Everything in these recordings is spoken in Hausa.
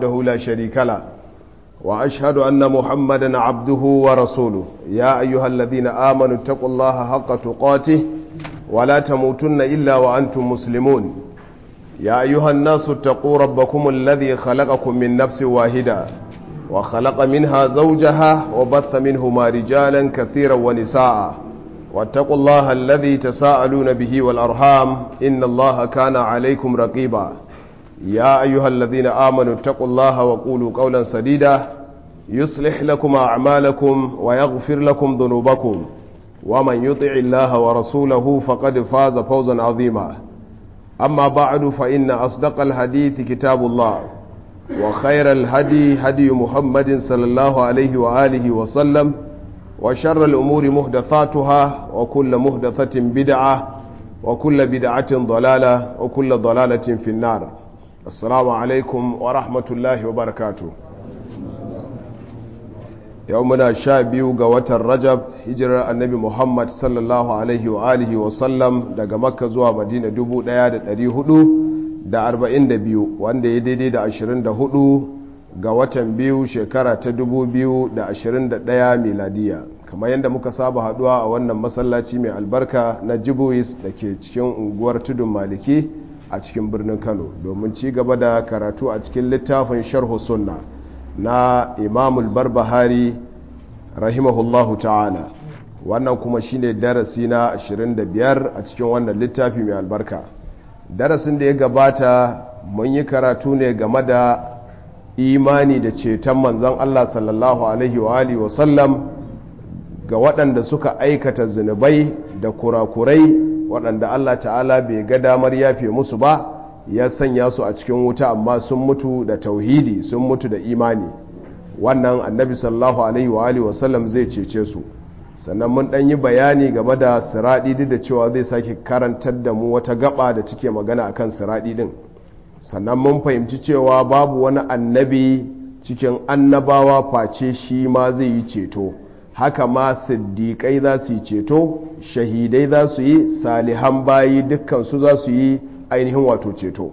وحده لا شريك له وأشهد أن محمدا عبده ورسوله يا أيها الذين آمنوا اتقوا الله حق تقاته ولا تموتن إلا وأنتم مسلمون يا أيها الناس اتقوا ربكم الذي خلقكم من نفس واحدة وخلق منها زوجها وبث منهما رجالا كثيرا ونساء واتقوا الله الذي تساءلون به والأرحام إن الله كان عليكم رقيبا يا أيها الذين آمنوا اتقوا الله وقولوا قولا سديدا يصلح لكم أعمالكم ويغفر لكم ذنوبكم ومن يطع الله ورسوله فقد فاز فوزا عظيما أما بعد فإن أصدق الحديث كتاب الله وخير الهدي هدي محمد صلى الله عليه وآله وسلم وشر الأمور مهدثاتها وكل مهدثة بدعة وكل بدعة ضلالة وكل ضلالة في النار السلام عليكم ورحمة الله وبركاته يومنا شابيو قوة الرجب هجر النبي محمد صلى الله عليه وآله وسلم daga makka zuwa madina 1442 wanda ya daidai da 24 ga watan biyu shekara ta 2021 miladiya kamar yadda muka saba haduwa a wannan masallaci mai albarka na jibois da ke cikin unguwar tudun maliki a cikin birnin kano domin ci gaba da karatu a cikin littafin sharhu sunna na imamul barbahari rahimahullahu ta'ala wannan kuma shine darasi na 25 a cikin wannan littafi mai albarka darasin da ya gabata mun yi karatu ne game da imani da ceton manzan Allah sallallahu alaihi wa alihi wa sallam ga waɗanda suka aikata zunubai da kurakurai waɗanda Allah ta'ala bai ga damar yafe musu ba ya sanya su a cikin wuta amma sun mutu da tauhidi sun mutu da imani wannan annabi sallallahu alaihi wa alihi wasallam zai cece su sannan mun ɗan yi bayani game da siraɗi duk da cewa zai sake karantar da mu wata gaba da take magana akan siraɗi din sannan mun fahimci cewa babu wani annabi cikin annabawa face shi ma zai yi ceto haka ma siddiƙai za su yi ceto shahidai za su yi salihan bayi dukkansu za su yi ainihin wato ceto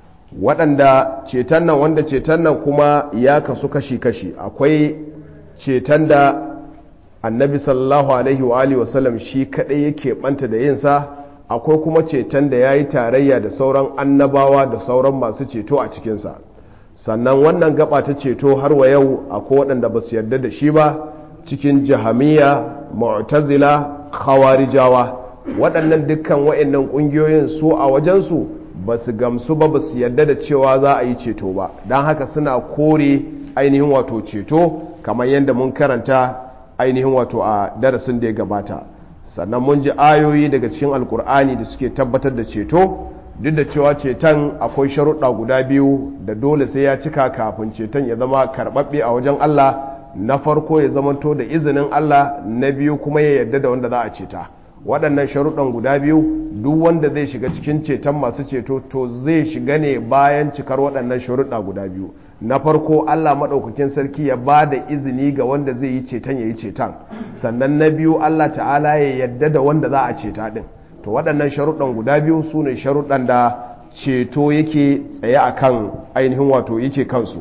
waɗanda ceton nan wanda ceton nan kuma ya kasu kashi-kashi akwai ceton da annabi sallallahu alaihi wa alihi wasallam shi kaɗai yake ɓanta da yinsa akwai kuma ceton da ya yi tarayya da sauran annabawa da sauran masu ceto a cikinsa sannan wannan gaba ta ceto har wa yau akwai waɗanda ba su yarda da shi ba cikin jahamiya mu'tazila khawarijawa waɗannan dukkan wa'annan ƙungiyoyin su a wajensu ba su gamsu ba ba su yarda da cewa za a yi ceto ba don haka suna kore ainihin wato ceto kamar yadda mun karanta ainihin wato a darasin da ya gabata sannan mun ji ayoyi daga cikin alkur'ani da suke tabbatar da ceto duk da cewa ceton akwai sharuɗa guda biyu da dole sai ya cika kafin ceton ya zama karɓaɓɓe a wajen Allah na farko ya zamanto da izinin Allah na biyu kuma ya yarda da wanda za a ceta waɗannan sharuɗan guda biyu duk wanda zai shiga cikin ceton masu ceto to zai shiga ne bayan cikar waɗannan sharuɗa guda biyu na farko Allah maɗaukakin sarki ya ba da izini ga wanda zai yi ceton ya yi ceton sannan na biyu Allah ta'ala ya yarda da wanda za a ceta ɗin to waɗannan sharuɗan guda biyu su ne sharuɗan da ceto yake tsaye a kan ainihin wato yake kansu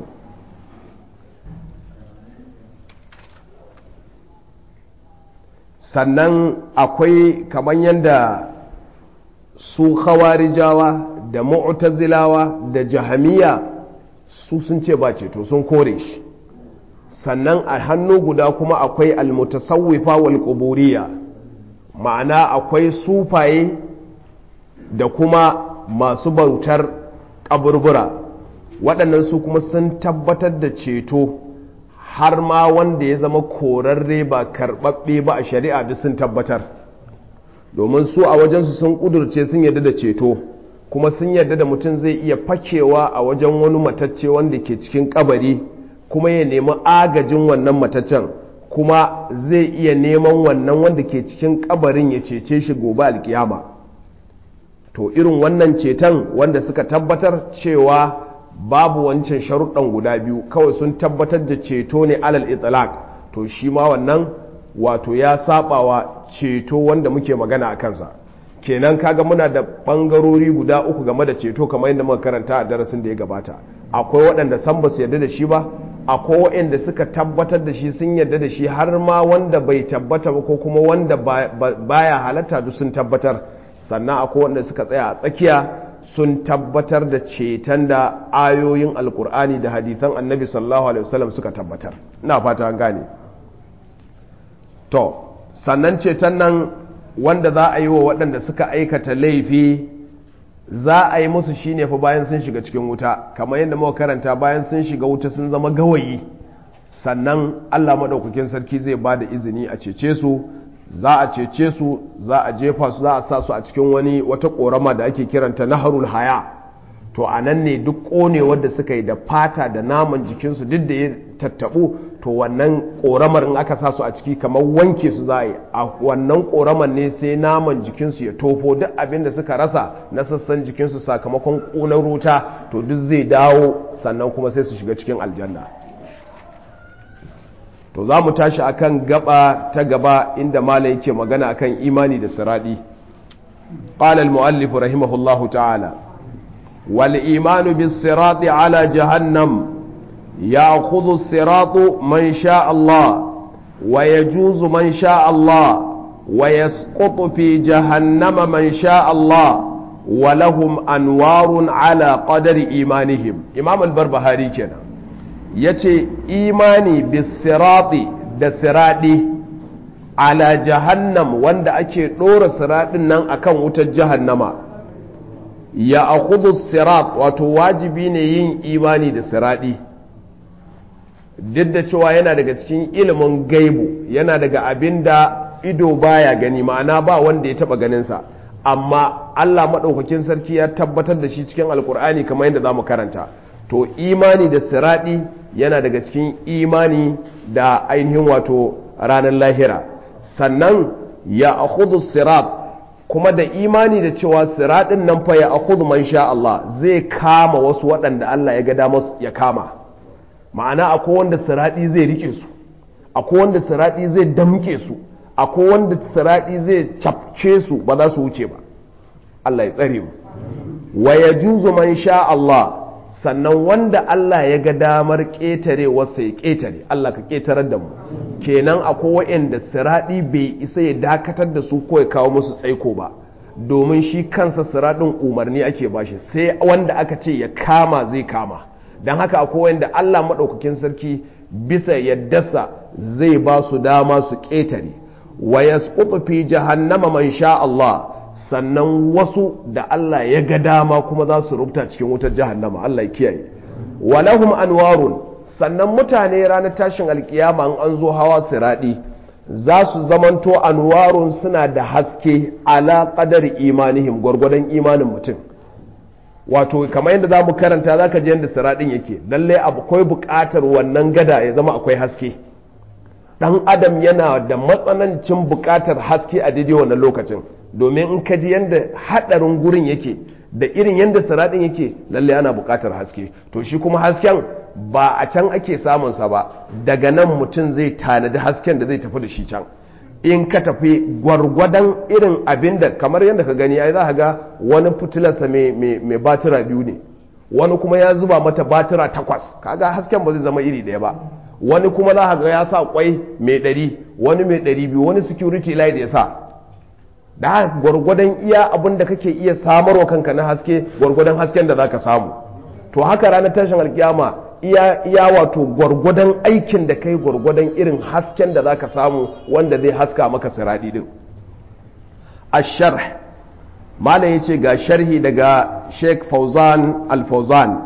sannan akwai kamar yadda su khawarijawa da mu'tazilawa da jahamiya su sun ce ba ceto sun kore shi sannan a hannu guda kuma akwai almutasawwifa wal quburiya ma'ana akwai sufaye da kuma masu bautar kaburbura waɗannan su kuma sun tabbatar da ceto har ma wanda ya zama korarre ba karɓaɓɓe ba a shari'a duk sun tabbatar domin su a wajensu sun ƙudurce sun yarda da ceto kuma sun yarda da mutum zai iya fakewa a wajen wani matacce wanda ke cikin kabari kuma ya nemi agajin wannan mataccen kuma zai iya neman wannan wanda ke cikin kabarin ya cece shi gobe alkiyama to irin wannan ceton wanda suka tabbatar cewa babu wancan sharuɗan guda biyu kawai sun tabbatar da ceto ne alal itlaq to shi ma wannan wato ya sabawa ceto wanda muke magana a kansa kenan kaga muna da ɓangarori guda uku game da ceto kamar yadda muka karanta a darasin da ya gabata akwai waɗanda san ba su yarda da shi ba akwai waɗanda suka tabbatar da shi sun yarda da shi har ma wanda bai tabbata ba ko kuma wanda baya halatta duk sun tabbatar sannan akwai wanda suka tsaya a tsakiya sun tabbatar da ceton da ayoyin alkur'ani da hadithan annabi sallallahu alaihi wasallam suka tabbatar ina fata an gane to sannan ceton nan wanda za a yi wa waɗanda suka aikata laifi za a yi musu shine fa bayan sun shiga cikin wuta kamar yadda muka karanta bayan sun shiga wuta sun zama gawayi sannan Allah maɗaukakin sarki zai ba da izini a cece su za a cece su za a jefa su za a sa su a cikin wani wata ƙorama da ake kiranta naharul haya to a nan ne duk ƙonewar da suka yi da fata da naman jikinsu duk da ya tattaɓu to wannan ƙoramar in aka sa su a ciki kamar wanke su za a yi a wannan ƙoramar ne sai naman jikinsu ya tofo duk abin da suka rasa na sassan jikinsu sakamakon ƙunar wuta to duk zai dawo sannan kuma sai su shiga cikin aljanna to za mu tashi akan gaba ta gaba inda mala yake magana akan imani da siradi قال المؤلف رحمه الله تعالى والإيمان بالصراط على جهنم يأخذ الصراط من شاء الله ويجوز من شاء الله ويسقط في جهنم من شاء الله ولهم أنوار على قدر إيمانهم إمام البربهاري كنا يتي إيماني بالصراط da siraɗi ala jahannam wanda ake ɗora siraɗin nan akan wutar jahannama ya akudu sirat wato wajibi ne yin imani da siraɗi duk da cewa yana daga cikin ilimin gaibu yana daga abin da ido baya gani ma'ana ba wanda ya taba ganinsa amma Allah maɗaukakin sarki ya tabbatar da shi cikin alkur'ani kamar yadda za mu karanta to imani da siraɗi yana daga cikin imani da ainihin wato ranar lahira sannan ya akudu sirat kuma da imani da cewa siraɗin nan fa ya akudu man sha Allah zai kama wasu waɗanda Allah ya ga damar ya kama ma'ana akwai wanda siraɗi zai rike su akwai wanda siraɗi zai damke su akwai wanda siraɗi zai cafce su ba za su wuce ba Allah ya tsare mu wa ya juzu man sha Allah sannan wanda Allah ya ga damar ƙetare wasu ya ƙetare Allah ka ƙetarar da mu kenan akwai wa'anda siraɗi bai isa ya dakatar da su ko ya kawo musu tsaiko ba domin shi kansa siraɗin umarni ake bashi sai wanda aka ce ya kama zai kama don haka akwai wanda Allah maɗaukakin sarki bisa yaddasa zai ba su dama su ƙetare wa yasqutu fi jahannama man sha Allah sannan wasu da Allah ya ga dama kuma za su rubuta cikin wutar jahannama Allah ya kiyaye walahum anwarun sannan mutane ranar tashin alkiyama an an zo hawa siradi za su zamanto anwarun suna da haske ala qadari imanihim gwargwadon imanin mutum wato kamar yadda za mu karanta za ka ji yadda siradin yake lallai akwai buƙatar wannan gada ya zama akwai haske ɗan adam yana da matsanancin buƙatar haske a daidai wannan lokacin domin in ka ji yadda haɗarin gurin yake da irin yadda siradin yake lallai ana buƙatar haske to shi kuma hasken ba a can ake samunsa ba daga nan mutum zai tanadi hasken da zai tafi da shi can in ka tafi gwargwadon irin abin da kamar yadda ka gani ai za ka ga wani fitilarsa mai batira biyu ne wani kuma ya zuba mata batira takwas kaga hasken ba zai zama iri ɗaya ba wani kuma za ka ga ya sa kwai mai ɗari wani mai ɗari biyu wani security light ya sa da gwargwadon iya abin da kake iya samarwa kanka na haske gwargwadon hasken da za ka samu to haka ranar tashin alkiyama iya, iya wato gwargwadon aikin da kai gwargwadon irin hasken da zaka samu wanda zai haska maka siradi din asharh malam yace ga sharhi daga Sheikh Fauzan Al-Fauzan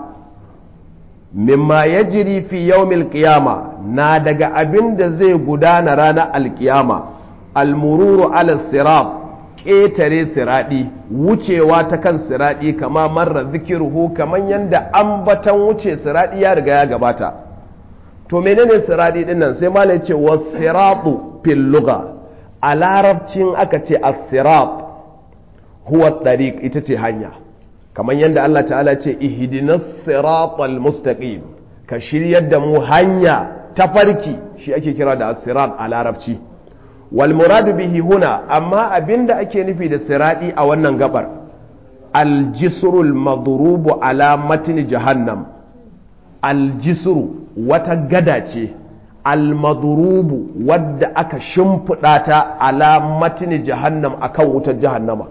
mimma yajri fi yawmil qiyama na daga abin da zai gudana ranar alkiyama almururu ala sirat ƙetare siraɗi wucewa ta kan siraɗi kama marar zikiruhu kamar yadda ambatan wuce siraɗi ya riga ya gabata to menene siraɗi ɗin nan sai malai ce wa siratu fil lugha a larabcin aka ce a sirat huwa tariq ita ce hanya kamar yadda Allah ta'ala ce ihdinas siratal mustaqim ka shiryar da mu hanya ta farki shi ake kira da as-sirat a larabci والمراد به هنا أما أبند أكي نفي دا سرادي أو أنن قبر الجسر المضروب على متن جهنم aljisru wata gada ce almadurubu wadda aka shimfiɗa ta ala matini jahannam akan wutar jahannama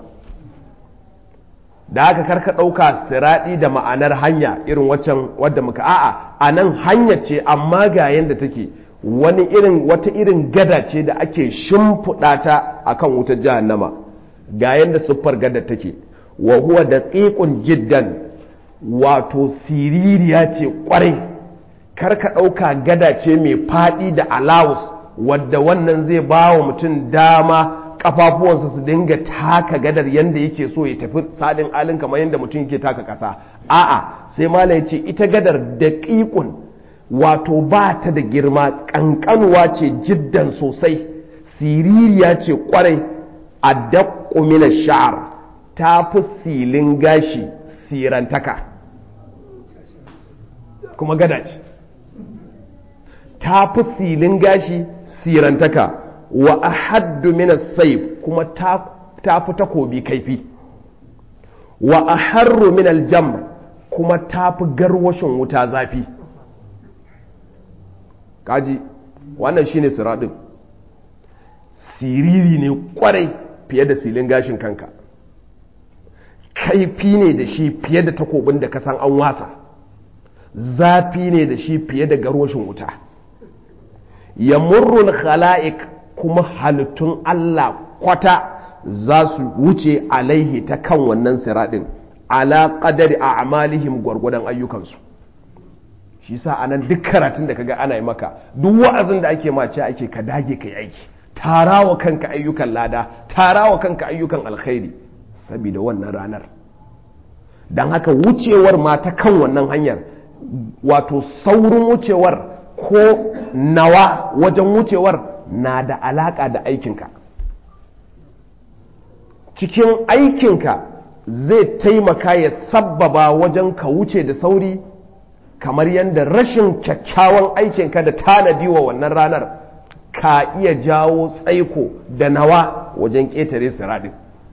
da aka karka ɗauka siraɗi da ma'anar hanya irin waccan wadda muka a'a a nan hanya ce amma ga yadda take wani irin wata irin gada ce da ake shimfiɗa ta akan wutar jahannama ga yadda siffar gada take wa huwa da jiddan wato siririya ce kwarai karka ɗauka gada ce mai faɗi da alawus wadda wannan zai ba wa mutum dama kafafuwansa su dinga taka gadar yadda yake so ya tafi salin alin kamar yadda mutum yake taka ƙasa a'a sai mala ya ce ita gadar da ƙiƙun wato ba ta da girma ƙanƙanuwa ce jiddan sosai siririya ce kwarai a daƙumina sha'ar ta fi silin gashi sirantaka kuma gada ce ta fi silin gashi sirantaka wa ahaddu min as-sayf kuma ta ta fi takobi kaifi wa aharru min al-jamr kuma ta fi garwashin wuta zafi kaji wannan shine siradin siriri ne kwarai fiye da silin gashin kanka kaifi ne da shi fiye da takobin da ka san an wasa zafi ne da shi fiye da garwashin wuta ya murrul khala'ik kuma halittun Allah kwata za su wuce alaihi ta kan wannan siraɗin ala qadari a amalihim gwargwadon ayyukansu shi sa anan duk karatun da kaga ana yi maka duk wa'azin da ake mace ake ka dage ka yi aiki tarawa kanka ayyukan lada tarawa kanka ayyukan alkhairi saboda wannan ranar don haka wucewar ma ta kan wannan hanyar wato saurin wucewar ko nawa wajen wucewar na da alaka da aikinka cikin aikinka zai taimaka ya sabbaba wajen ka wuce da sauri kamar yadda rashin kyakkyawan aikinka da tanadi wa wannan ranar ka iya jawo tsaiko da nawa wajen ƙetare siradin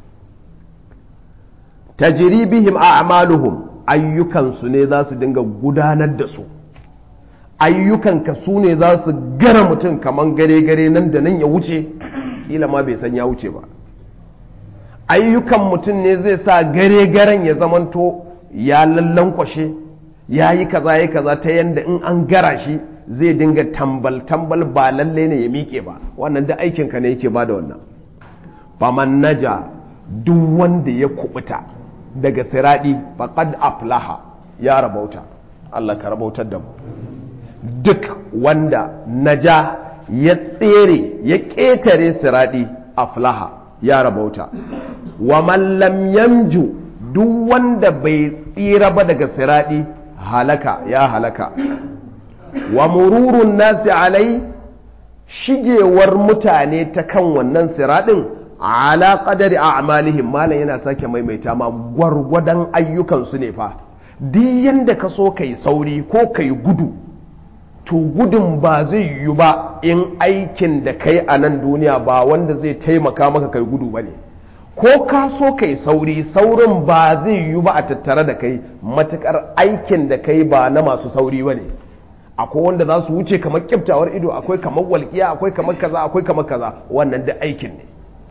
tajribihim a'maluhum ayyukansu ne za su dinga gudanar da su ayyukanka su ne za su gara mutum kamar gare-gare nan da nan ya wuce kila ma bai san ya wuce ba ayyukan mutum ne zai sa gare-garen ya zamanto ya lallankwashe ya yi kaza ya kaza ta yadda in an gara shi zai dinga tambal-tambal ba lalle ne ya miƙe ba wannan da aikinka ne yake ba da wannan faman naja duk wanda ya kubuta daga siradi faqad aflaha ya rabauta Allah ka rabautar da mu duk wanda naja ya tsere ya ƙetare siradi aflaha ya rabauta wa man lam yamju duk wanda bai tsira ba daga siradi halaka ya halaka wa mururun nasi alai shigewar mutane ta kan wannan siradin ala qadari a'malihim malam yana sake maimaita ma gwargwadon ayyukansu ne fa duk yanda ka so kai sauri ko kai gudu to gudun ba zai yiwu ba in aikin da kai a nan duniya ba wanda zai taimaka maka kai gudu ba ne ko ka so kai sauri saurin ba zai yiwu ba a tattare da kai matukar aikin da kai ba na masu sauri ba ne akwai wanda za su wuce kamar kyaftawar ido akwai kamar walƙiya akwai kamar kaza akwai kamar kaza wannan da aikin ne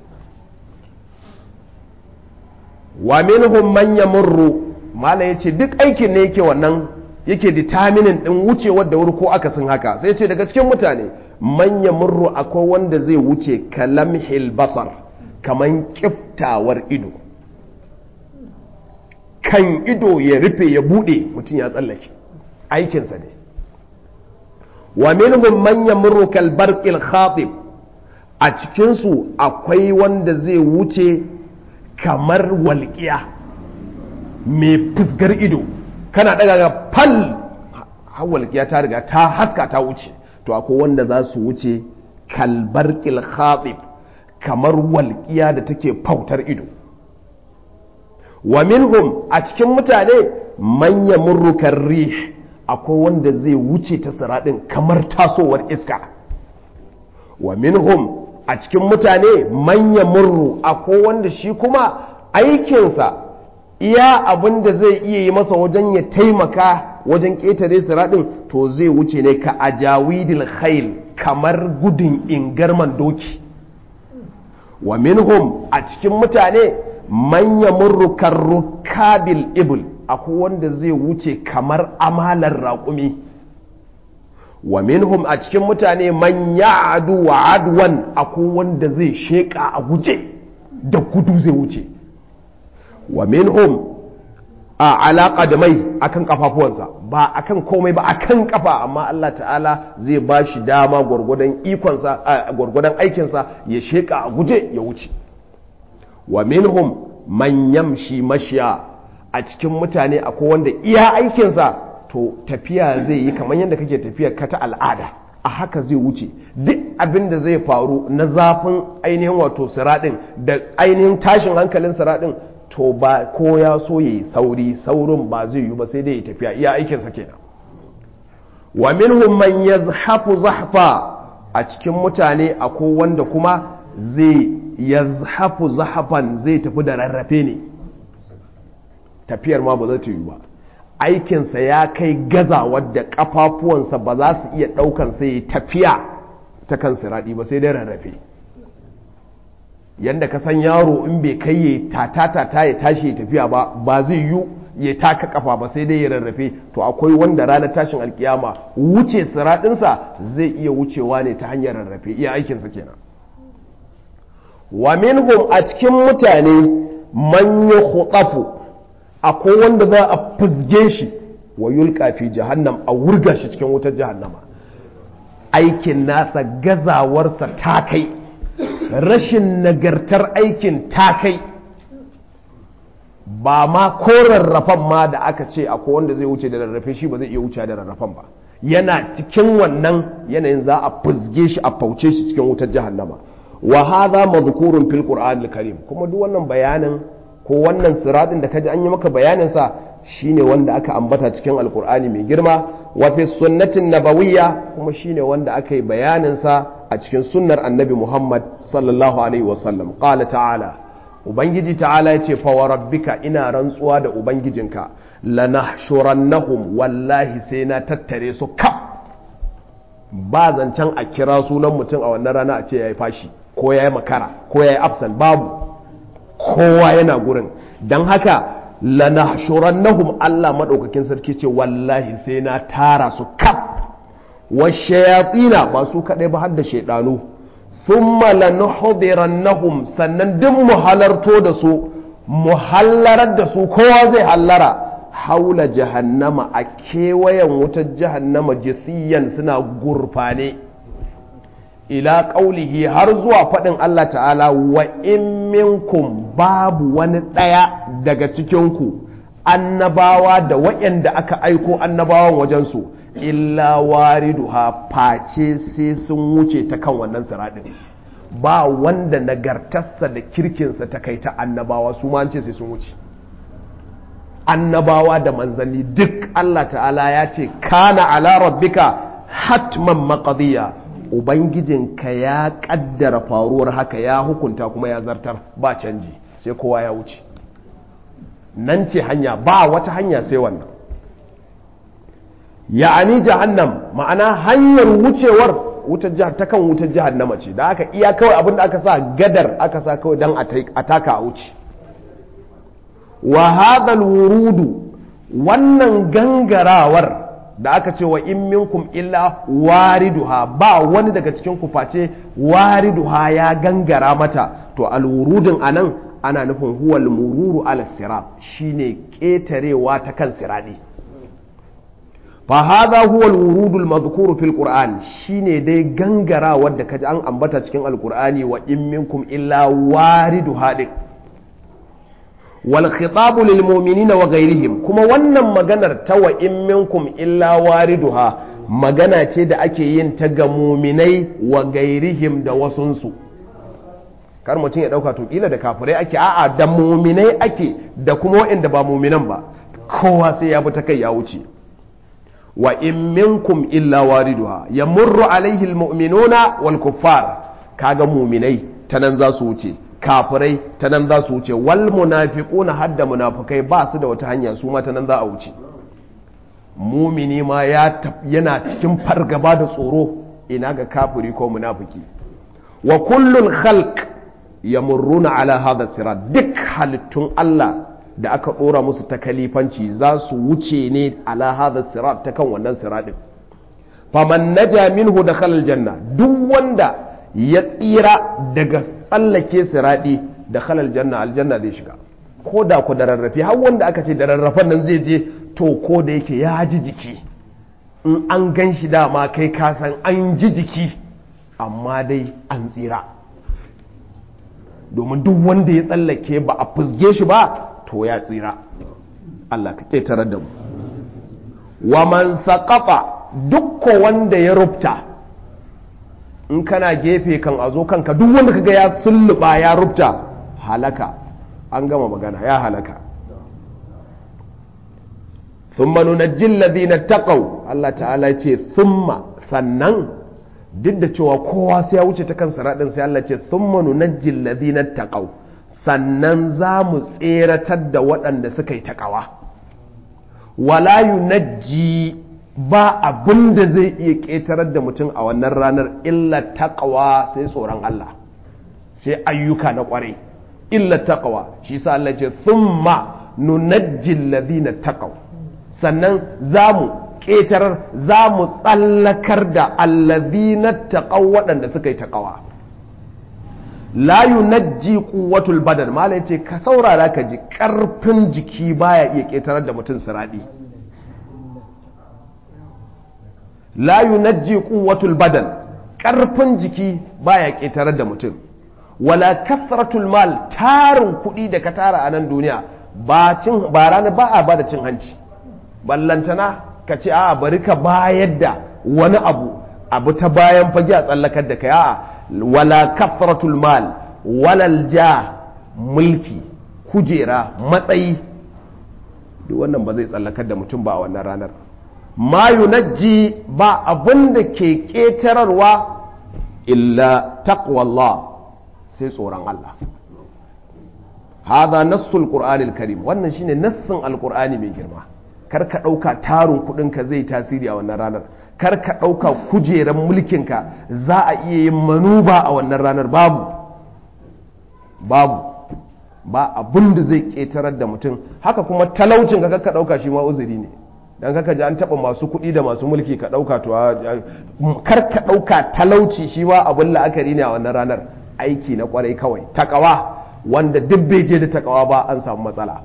wa minhum man yamurru mala yace duk aikin ne yake wannan yake determining din wucewar da wuri ko akasin haka sai yace daga cikin mutane man yamurru akwai wanda zai wuce kalamhil basar kaman kiftawar ido kan ido ya rufe ya bude mutum ya tsallake aikinsa ne wa minhum man yamurru kal barqil khatib a cikinsu akwai wanda zai wuce kamar walƙiya mai fusgar ido kana daga ga fal har walƙiya ta riga ta haska ta wuce to akwai wanda za su wuce kalbarkil khatib kamar walƙiya da take fautar ido wa minhum a cikin mutane manya murrukan rih akwai wanda zai wuce ta siraɗin kamar tasowar iska wa minhum a cikin mutane manya murru akwai wanda shi kuma aikinsa iya abin da zai iya yi masa wajen ya taimaka wajen ƙetare siraɗin to zai wuce ne ka ajawidil khail kamar gudun ingarman doki wa minhum a cikin mutane manya murru karrukabil ibul akwai wanda zai wuce kamar amalar raƙumi wa minhum a cikin mutane man ya'adu wa adwan akwai wanda zai sheƙa a guje da gudu zai wuce wa minhum a alaƙa da mai akan kafafuwansa ba akan komai ba akan kafa amma Allah ta'ala zai ba shi dama gwargwadon ikonsa gwargwadon aikinsa ya sheƙa a guje ya wuce wa minhum man yamshi mashiya a cikin mutane akwai wanda iya aikinsa to tafiya zai yi kamar yadda kake tafiya ka ta al'ada a haka zai wuce duk abin da zai faru na zafin ainihin wato siraɗin da ainihin tashin hankalin siraɗin to ba ko ya so ya yi sauri saurin ba zai yi ba sai dai ya tafiya iya aikinsa kenan wa minhum man yazhafu zahfa a cikin mutane akwai wanda kuma zai yazhafu zahfan zai tafi da rarrafe ne tafiyar ma ba za ta yi ba aikinsa ya kai gaza wadda kafafuwansa ba za su iya ɗaukansa ya tafiya ta kan siraɗi ba sai dai rarrafe yadda ka san yaro in bai kai ya tata-tata ya tashi ya tafiya ba ba zai yi ya taka kafa ba sai dai ya rarrafe to akwai wanda ranar tashin alkiyama wuce siraɗinsa zai iya wucewa ne ta hanyar rarrafe iya aikinsa kenan wa minhum a cikin mutane man khutafu akwai wanda za a fuzge shi wa yulka fi jahannam a wurga shi cikin wutar jahannama aikin nasa gazawarsa ta kai rashin nagartar aikin ta kai ba ma ko rarrafan ma da aka ce akwai wanda zai wuce da rarrafe shi ba zai iya wuce da rarrafan ba yana cikin wannan yanayin za a fuzge shi a fauce shi cikin wutar jahannama wa hadha madhkurun fil qur'anil karim kuma duk wannan bayanin ko wannan siradin da kaji an yi maka bayanin sa shine wanda aka ambata cikin alqur'ani mai girma wa fi sunnatin nabawiyya kuma shine wanda aka yi bayanin sa a cikin sunnar annabi Muhammad sallallahu alaihi wasallam qala ta'ala ubangiji ta'ala yace fa wa rabbika ina rantsuwa da ubangijinka lanahshurannahum wallahi sai na tattare su kaf ba zancen a kira sunan mutum a wannan rana a ce yayi fashi ko yayi makara ko yayi absent babu kowa yana gurin dan haka lanahshurannahum Allah madaukakin sarki ce wallahi sai na tara su kaf washayatina ba su kaɗai ba har da shaidanu thumma lanuhdirannahum sannan duk mu halarto da su mu hallarar da su kowa zai hallara haula jahannama a kewayen wutar jahannama jisiyan suna gurfane ila ƙaulihi har zuwa faɗin Allah ta'ala wa in minkum babu wani ɗaya daga cikinku annabawa da waɗanda aka aiko annabawan wajensu illa wariduha face sai sun wuce ta kan wannan siraɗin ba wanda nagartarsa da kirkinsa ta kai ta annabawa su ma ce sai sun wuce annabawa da manzanni duk Allah ta'ala ya ce kana ala rabbika hatman maqdiya ubangijinka ya kaddara faruwar haka ya hukunta kuma ya zartar ba canji sai kowa ya wuce nan ce hanya ba wata hanya sai wannan ya'ani jahannam ma'ana hanyar wucewar wutar jihar ta kan wutar jahannama ce da aka iya kawai abinda aka sa gadar aka sa kawai don a taka a wuce wa hadal wurudu wannan gangarawar da aka ce wa in minkum illa wariduha ba wani daga cikin ku face wariduha ya gangara mata to alwurudin anan ana nufin huwal mururu ala sirat shine ketarewa ta kan siradi فهذا هو الورود المذكور في القرآن شيني دي غنغرا ود كجي an ambata cikin alqur'ani wa in minkum illa waridu hadi wal khitab lil mu'minina wa ghayrihim kuma wannan maganar ta wa in minkum illa wariduha magana ce da ake yin ta ga mu'minai wa ghayrihim da wasunsu kar mutum ya dauka to kila da kafirai ake a'a da mu'minai ake da kuma waɗanda ba mu'minan ba kowa sai ya bi ta kai ya wuce wa in minkum illa wariduha yamurru alaihi almu'minuna wal kuffar kaga mu'minai ta nan za su wuce kafirai ta nan za su wuce wal munafiquna hadda munafikai ba su da wata hanya su ma ta nan za a wuce mumini ma yana cikin fargaba da tsoro ina ga kafiri ko munafiki wa kullul khalq yamurruna ala hadha sirat duk halittun Allah da aka dora musu ta kalifanci za su wuce ne ala hadha sirat ta kan wannan siratin faman naja minhu dakhala aljanna duk wanda ya tsira daga tsallake siradi dakhala aljanna aljanna zai shiga ko da ku da rarrafe har wanda aka ce da rarrafen nan zai je to ko da yake ya ji jiki in an gan shi dama kai kasan an ji jiki amma dai an tsira domin duk wanda ya tsallake ba a fusge shi ba to ya tsira Allah ka ƙetare da mu wa man saƙafa dukko wanda ya rubta in kana gefe kan a zo kanka duk wanda kaga ya sulluɓa ya rubta halaka an gama magana ya halaka thumma nunajjil ladina taqaw Allah ta'ala ce thumma sannan duk da cewa kowa sai ya wuce ta kan siradin sai Allah ce thumma nunajjil ladina taqaw sannan za mu tseratar da waɗanda suka yi taƙawa wala yunajji ba abin da zai iya ƙetarar da mutum a wannan ranar illa taƙawa sai tsoron Allah sai ayyuka na ƙwarai illa taƙawa shi sa Allah ce thumma nunajjil ladina taqaw sannan za mu ƙetarar za mu tsallakar da allazina taqaw waɗanda suka yi taƙawa la yunajji quwwatul badan mala yace ka saurara ka ji ƙarfin jiki baya iya ƙetarar da mutum siradi la yunajji quwwatul badan ƙarfin jiki baya ƙetarar da mutum wala kasratul mal tarin kuɗi da ka tara a nan duniya ba cin ba rana ba a bada cin hanci ballantana ka ce a bari ka bayar da wani abu abu ta bayan fage a tsallakar da kai a wala kasratul mal walal ja mulki kujera matsayi duk wannan ba zai tsallakar da mutum ba a wannan ranar ma yunajji ba abin da ke ƙetararwa illa taqwallah sai tsoron Allah hadha nassul qur'anil karim wannan shine nassin alqur'ani mai girma kar ka dauka tarin kudin ka zai tasiri a wannan ranar kar ka dauka kujeran mulkin ka za a iya yin manuba a wannan ranar babu babu ba abin da zai ketarar da mutum haka kuma talaucin ka ka dauka shi ma uzuri ne dan kaka ji an taba masu kuɗi da masu mulki ka dauka to kar ka dauka talauci shi ma abin la'akari ne a wannan ranar aiki na kwarai kawai takawa wanda duk bai je da takawa ba an samu matsala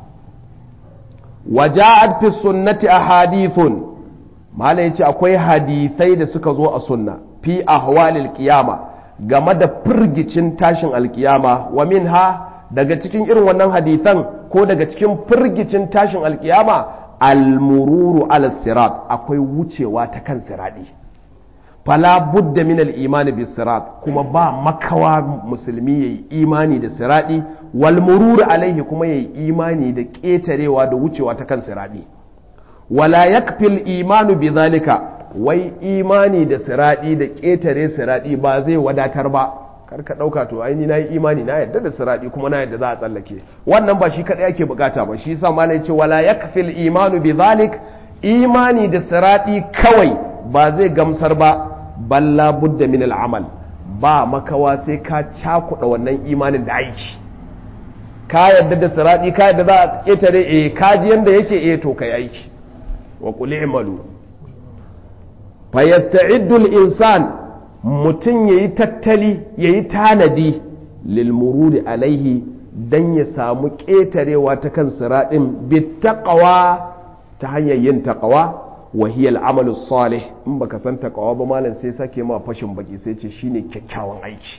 waja'at fi sunnati ahadithun malai yace akwai hadisai da suka zo a sunna fi ahwalil qiyama game da firgicin tashin alkiyama wa minha daga cikin irin wannan hadisan ko daga cikin firgicin tashin alkiyama almururu ala sirat akwai wucewa ta kan siradi fala budda min al-iman bis sirat kuma ba makawa musulmi yayi imani da siradi wal murur alaihi kuma yayi imani da ketarewa da wucewa ta kan siradi wala yakfi al-iman bi zalika wai imani da siradi da ketare siradi ba zai wadatar ba kar ka dauka to ai ni nayi imani na yadda da siradi kuma na yadda za a tsallake wannan ba shi kadai ake bukata ba shi yasa malai ce wala yakfi al-iman bi zalik imani da siradi kawai ba zai gamsar ba balla budda min al'amal ba makawa sai ka cakuɗa wannan imanin da aiki ka yadda da siradi ka yadda za a ƙetare eh ka ji yanda yake eh to kai aiki wa qul i'malu fa yasta'iddu al-insan mutun yayi tattali yayi tanadi lil murudi alaihi dan ya samu ƙetarewa ta kan siradin bittaqwa ta hanyar yin taqwa وهي العمل الصالح in baka san takawa ba malam sai sake ma fashin baki sai ce shine kyakkyawan aiki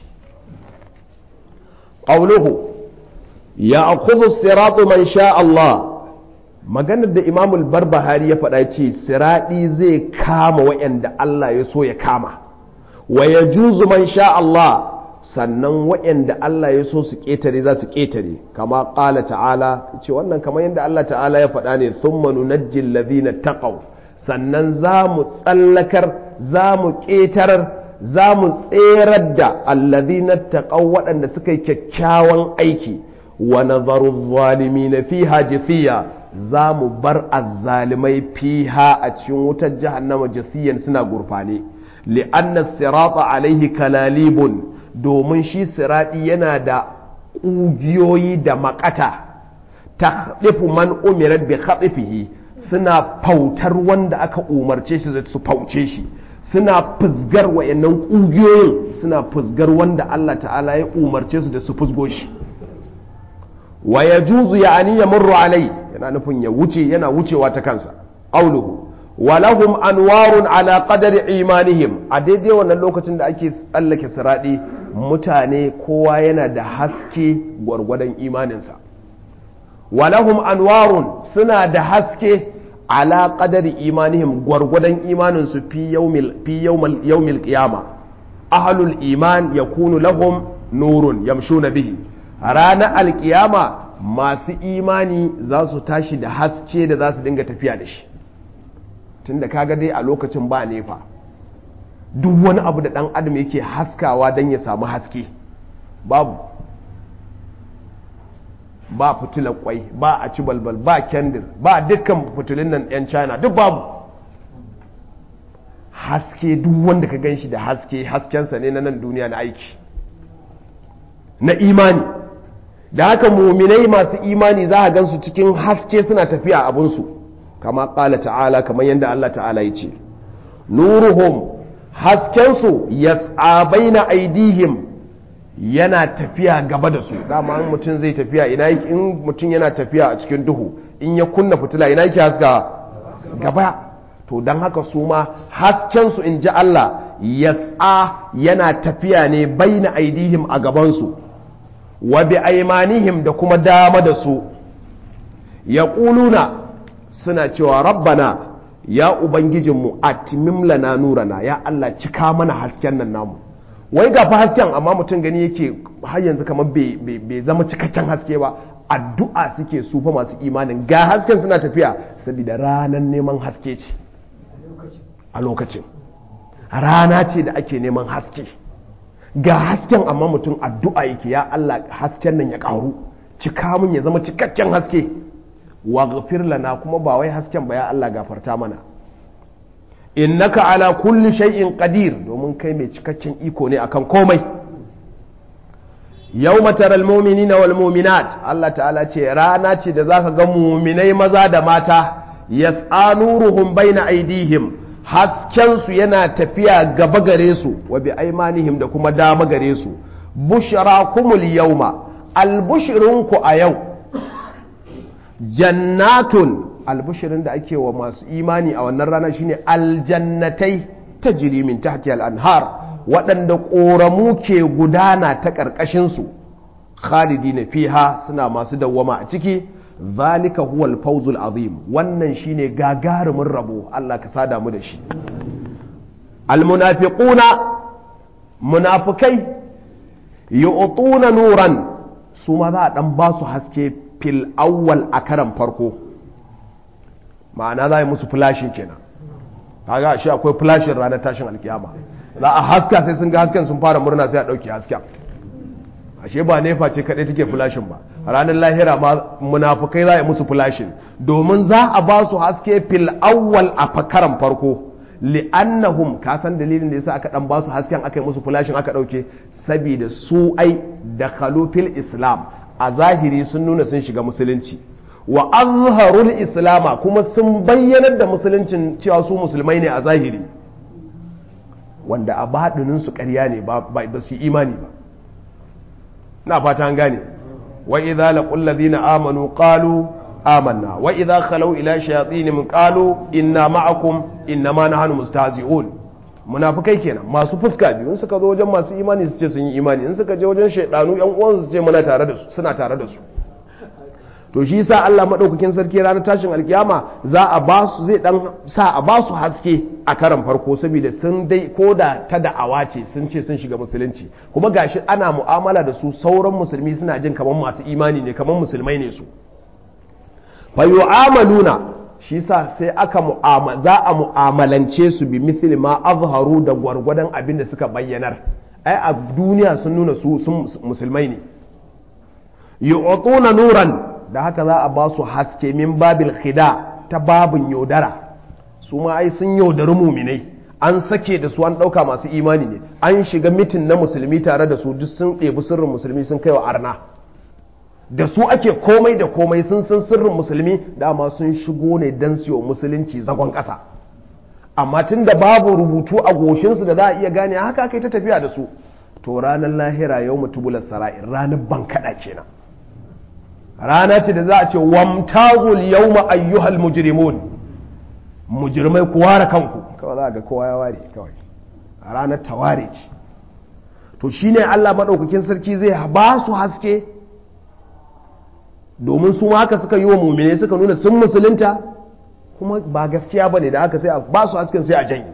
qawluhu ya'khudhu as-siratu man sha Allah maganar da Imam al-Barbahari ya faɗa ce siradi zai kama wayanda Allah ya so ya kama wa yajuzu man sha Allah sannan wayanda Allah ya so su ketare za su ketare kama qala ta'ala ce wannan kamar yadda Allah ta'ala ya faɗa ne thumma nunajjil ladhina taqaw sannan za mu tsallakar za mu ƙetarar za mu tserar da allazi na taƙau waɗanda suka yi kyakkyawan aiki wa nazaru zalimi na fi hajjifiya za mu bar azzalimai fiha a cikin wutar jahannama jasiyan suna gurfane li'anna sirata alaihi kalalibun domin shi siradi yana da ƙugiyoyi da makata ta man umirat bi khatifihi suna fautar wanda aka umarce shi da su fauce shi suna fusgar wayannan ƙugiyoyin suna fusgar wanda Allah ta'ala ya umarce su da su fusgo shi wa ya juzu ya ani ya murru alai yana nufin ya wuce yana wucewa ta kansa auluhu wa lahum anwarun ala qadari imanihim a daidai wannan lokacin da ake tsallake siradi mutane kowa yana da haske gwargwadon imaninsa wa lahum anwarun suna da haske ala qadari imanihim gwargwadon imaninsu fi yawmil fi yawmal yawmil qiyama ahlul iman yakunu lahum nurun yamshuna bihi ranar alkiyama masu imani za su tashi da haske da za su dinga tafiya da shi tunda kaga dai a lokacin ba nefa duk wani abu da dan adam yake haskawa don ya samu haske babu ba fitilar kwai ba a ci balbal ba kendir ba dukkan fitilun nan 'yan china duk babu haske duk wanda ka gan shi da haske haskensa ne na nan duniya na aiki na imani da haka muminai masu imani za a gansu cikin haske suna tafiya abinsu kama ƙala ta'ala kamar yadda Allah ta'ala ya ce nuruhum haskensu yas'a baina aidihim yana tafiya gaba da su dama in mutum zai tafiya ina in mutum yana tafiya a cikin duhu in ya kunna fitila ina yake haska gaba to don haka su ma haskensu in ji Allah yas'a yana tafiya ne baina aidihim a gabansu wa bi aimanihim da kuma dama da su ya ƙuluna suna cewa rabbana ya ubangijinmu a lana nurana ya Allah cika mana hasken nan namu wai ga fa hasken amma mutum gani yake har yanzu kamar bai zama cikakken haske ba addu'a suke su fa masu imanin ga hasken suna tafiya saboda ranar neman haske ce a lokacin rana ce da ake neman haske ga hasken amma mutum addu'a yake ya Allah hasken nan ya ƙaru cika mun ya zama cikakken haske wa ghafir lana kuma ba wai hasken ba ya Allah gafarta mana innaka ala kulli shay'in qadir domin kai mai cikakken iko ne akan komai yawma taral mu'minina wal mu'minat Allah ta'ala ce rana ce da zaka ga mu'minai maza da mata yas'a nuruhum baina aydihim haskensu yana tafiya gaba gare su wa bi aimanihim da kuma dama gare su bushra kumul yauma albushirinku a yau jannatun albushirin da ake wa masu imani a wannan rana shine aljannatai ta min tahti al-anhar waɗanda ƙoramu ke gudana ta ƙarƙashinsu khalidina fiha suna masu dawwama a ciki zalika huwa al-fawzul azim wannan shine gagarumin rabo Allah ka sada mu da shi al-munafiquna munafikai yu'tuna nuran su ma za a dan ba su haske fil awwal a karan farko ma'ana za a yi musu flashin kenan kaga shi akwai flashin ranar tashin alkiyama za a haska sai sun ga hasken sun fara murna sai a dauke hasken ashe ba nefa ce kadai take flashin ba ranar lahira ma munafukai za a yi musu flashin domin za a ba su haske fil awwal a fakaran farko li'annahum ka san dalilin da yasa aka dan ba su hasken aka yi musu flashin aka dauke saboda su ai da fil islam a zahiri sun nuna sun shiga musulunci wa azharul islama kuma sun bayyanar da musuluncin cewa su musulmai ne a zahiri wanda a baɗinin su ƙarya ne ba su imani ba na fata an gane wa idza laqul ladina amanu qalu amanna wa idza khalu ila shayatinihim qalu inna ma'akum innama nahnu mustahzi'un munafikai kenan masu fuska biyu in suka zo wajen masu imani su ce sun yi imani in suka je wajen shaidanu yan uwan su ce muna tare da su suna tare da su to shi yasa Allah madaukakin sarki ranar tashin alkiyama za a ba su zai dan sa a ba su haske a karan farko saboda sun dai koda ta da'awa ce sun ce sun shiga musulunci kuma gashi ana mu'amala da su sauran musulmi suna jin kamar masu imani ne kamar musulmai ne su fa yu'amaluna shi sa sai aka za a mu'amalance su bi mithli ma azharu da gwargwadon abin da suka bayyanar ai a duniya sun nuna su sun musulmai ne yu'tuna nuran da haka za a ba su haske min babil khida ta babin yaudara su ma ai sun yaudari muminai an sake da su an ɗauka masu imani ne an shiga mitin na musulmi tare da su duk sun ɗebi sirrin musulmi sun kai wa arna da su ake komai da komai sun san sirrin musulmi dama sun shigo ne don siyo musulunci zagon ƙasa amma tun da babu rubutu a goshinsu da za a iya gane haka aka yi ta tafiya da su to ranar lahira yau mutubular sara'in ranar bankaɗa kenan rana ce da za a ce wamtazul yawma ayyuhal mujrimun mujrimai ku ware kanku kawai za ga kowa ya ware kawai a ranar taware ce to shine Allah madaukakin sarki zai ba su haske domin su haka suka yi wa mumine suka nuna sun musulunta kuma ba gaskiya bane da haka sai a ba su hasken sai a janye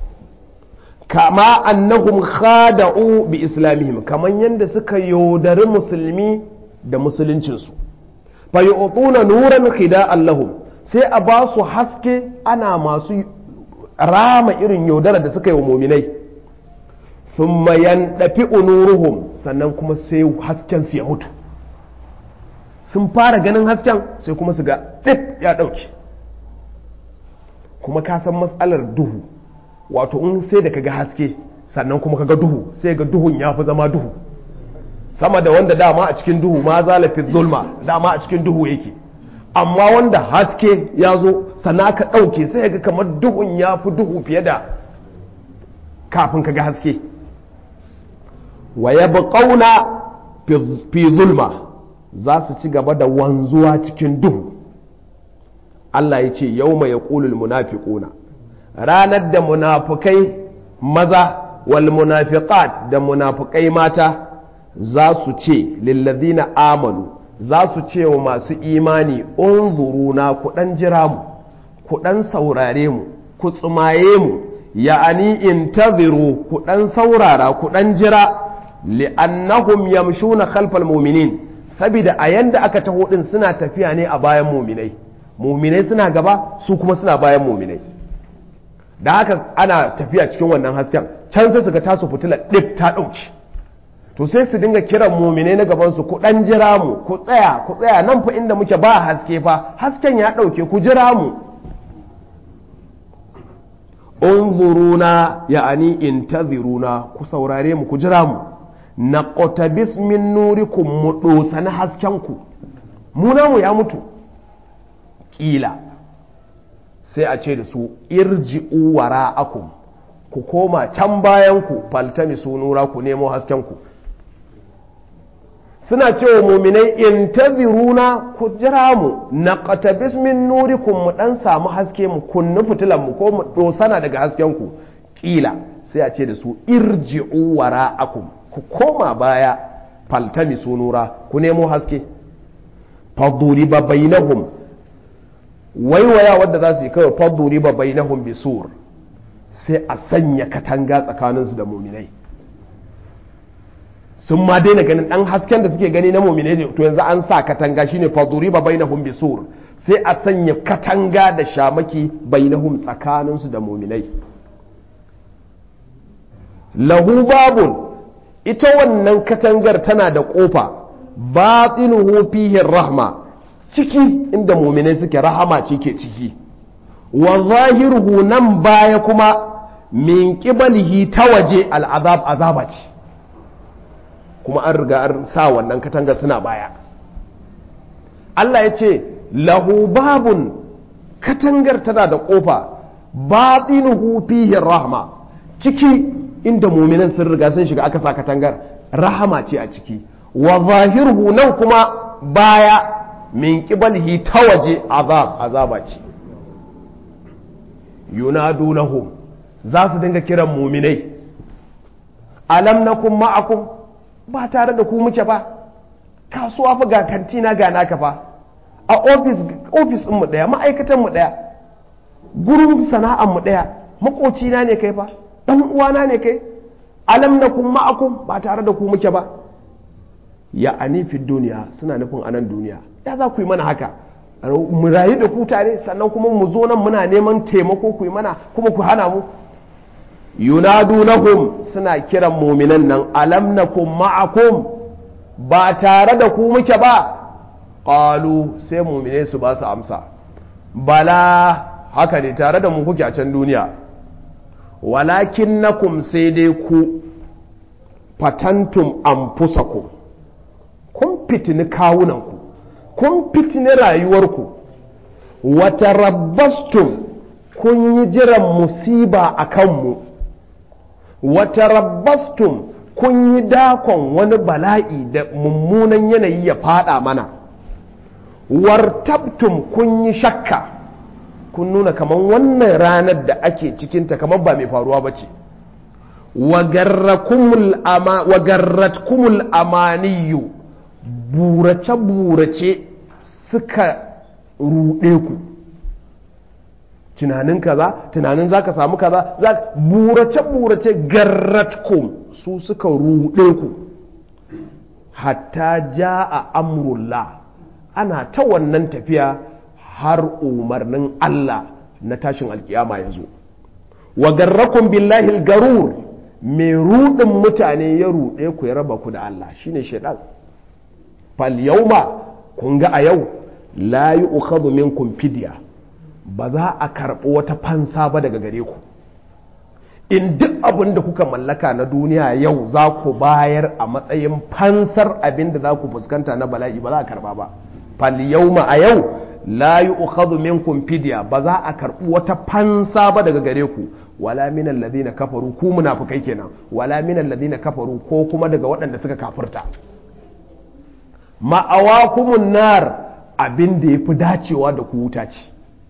kama annahum khada'u bi islamihim kaman yanda suka yaudari musulmi da musuluncinsu fa yu'tuna nuran khida'an lahum sai a ba su haske ana masu rama irin yaudara da suka yi wa muminai thumma yandafi nuruhum sannan kuma sai hasken su ya mutu sun fara ganin hasken sai kuma su ga ɗif ya ɗauke kuma ka san matsalar duhu wato in sai da kaga haske sannan kuma kaga duhu sai ga duhun ya fi zama duhu sama da wanda dama a cikin duhu ma zalafi zulma dama a cikin duhu yake amma wanda haske ya zo sannan aka ɗauke sai ga kamar duhun ya fi duhu fiye da kafin kaga haske wa ya ƙauna fi zulma za su ci gaba da wanzuwa cikin duhu Allah ya ce yau mai ƙulul munafiquna ranar da munafukai maza wal munafiqat da munafukai mata za su ce lillazina amanu za su ce wa masu imani unzuruna ku ɗan jira mu ku ɗan saurare mu ku tsumaye mu ya'ani intaziru ku ɗan saurara ku ɗan jira li'annahum yamshuna khalfal mu'minin saboda a yanda aka taho din suna tafiya ne a bayan muminai muminai suna gaba su kuma suna bayan muminai da haka ana tafiya cikin wannan hasken can sai su ga tasu fitila ɗif ta ɗauki to sai su dinga kiran muminai na gabansu ku ɗan jira mu ku tsaya ku tsaya nan fa inda muke ba haske fa hasken ya ɗauke ku jira mu unzuruna ya'ani intaziruna ku saurare mu ku jira mu na ƙotabis min nurikum mu ɗosa na haskenku mu namu ya mutu ƙila sai a ce da su irji'u wara'akum ku koma can bayanku faltami su nura ku nemo haskenku suna cewa muminai in taziruna ku jira mu na ƙatabis min nurikum mu ɗan samu haske mu kunni fitilanmu ko mu ɗosana daga haskenku ƙila sai a ce da su irji'u wara'akum ku koma baya faltami sunura ku nemo haske faduri ba bainahum waiwaya wadda za su yi kawai faduri ba bainahum bi sur sai a sanya katanga tsakaninsu da muminai sun ma daina ganin dan hasken da suke gani na muminai ne to yanzu an sa katanga shine faduri ba bainahum bi sur sai a sanya katanga da shamaki bainahum tsakaninsu da muminai lahu babun ita wannan katangar tana da ƙofa batinuhu fihi rahma ciki inda muminai suke rahama ce ke ciki wa zahiruhu nan baya kuma min qibalihi ta waje al'azab azaba ce kuma an riga an sa wannan katangar suna baya Allah ya ce lahu babun katangar tana da ƙofa batinuhu fihi rahma ciki inda muminan sun riga sun shiga aka sa katangar rahama ce a ciki wa zahiruhu nan kuma baya min qibalihi ta waje azab azaba ce yunadunahum za su dinga kiran muminai alam nakum ma'akum ba tare da ku muke ba kasuwa fa ga kantina ga naka fa a ofis ofis mu daya ma'aikatan mu daya gurin sana'an mu daya makocina ne kai fa dan uwana ne kai alam nakum ma'akum ba tare da ku muke ba ya fi duniya suna nufin anan duniya ya za ku yi mana haka mu rayu da ku tare sannan kuma mu zo nan muna neman taimako ku yi mana kuma ku hana mu yunadunahum suna kiran muminan nan alam nakum ma'akum ba tare da ku muke ba qalu sai mu'mine su ba su amsa bala haka ne tare da mu kuke a can duniya walakinnakum sai dai ku fatantum anfusakum kun fitini kawunanku kun fitini rayuwarku wata rabbastum kun yi jiran musiba a kanmu wata rabbastum kun yi dakon wani bala'i da mummunan yanayi ya fada mana wartabtum kun yi shakka kun nuna kamar wannan ranar da ake cikinta kamar ba mai faruwa ba ce wagarratkumul amaniyu burace-burace suka ruɗe ku tunanin kaza tunanin zaka samu kaza burace-burace garratkum su suka ruɗe ku hatta ja a amrullah ana ta wannan tafiya har umarnin Allah na tashin alkiyama ya zo wa garrakun billahi garur mai ruɗin mutane ya ruɗe ku ya raba ku da Allah shine shaidan fal yauma kun ga a yau la yi ukhadhu minkum fidya ba za a karɓi wata fansa ba daga gare ku in duk abin da kuka mallaka na duniya yau za ku bayar a matsayin fansar abin da za ku fuskanta na bala'i ba za a karɓa ba fal yauma a yau la yi ukhadhu minkum fidya ba za a karɓi wata fansa ba daga gare ku wala min alladhina kafaru ku munafikai kenan wala min alladhina kafaru ko kuma daga waɗanda suka kafirta ma'awakumun nar abin da yafi dacewa da ku wuta ce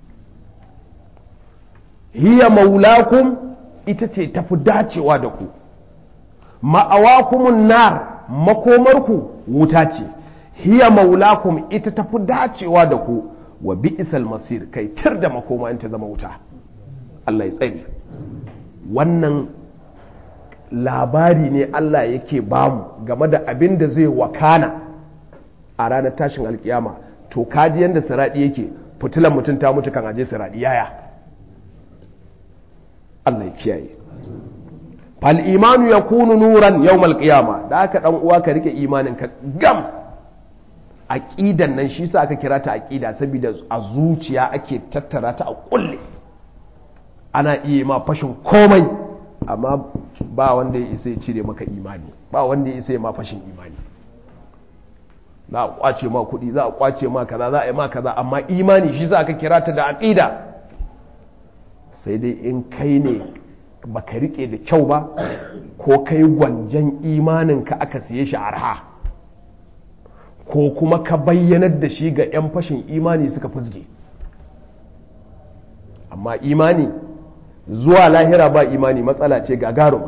hiya maulakum ita ce tafi dacewa da ku ma'awakumun nar makomarku wuta ce hiya maulakum ita tafi dacewa da ku wa bi'sal masir kai tir da makoma in ta zama wuta Allah ya tsare wannan labari ne Allah yake bamu game da abin da zai wakana a ranar tashin alkiyama to kaji yadda siradi yake fitilan mutum ta mutu kan aje siradi yaya Allah ya kiyaye fal imanu yakunu nuran yawmal qiyama da aka dan uwa ka rike imanin ka gam aqidan nan shi sa aka kira ta aqida saboda a zuciya ake tattara ta a kulle ana iya ma fashin komai amma ba wanda ya isa ya cire maka imani ba wanda ya isa ya ma fashin imani za a kwace ma kudi za a kwace ma kaza za a yi ma kaza amma imani shi za ka kira ta da aqida sai dai in kai ne baka rike da kyau ba ko kai gwanjan imanin ka aka siye shi arha ko kuma ka bayyanar da shi ga 'yan fashin imani suka fusge amma imani zuwa lahira ba imani matsala ce gagaruma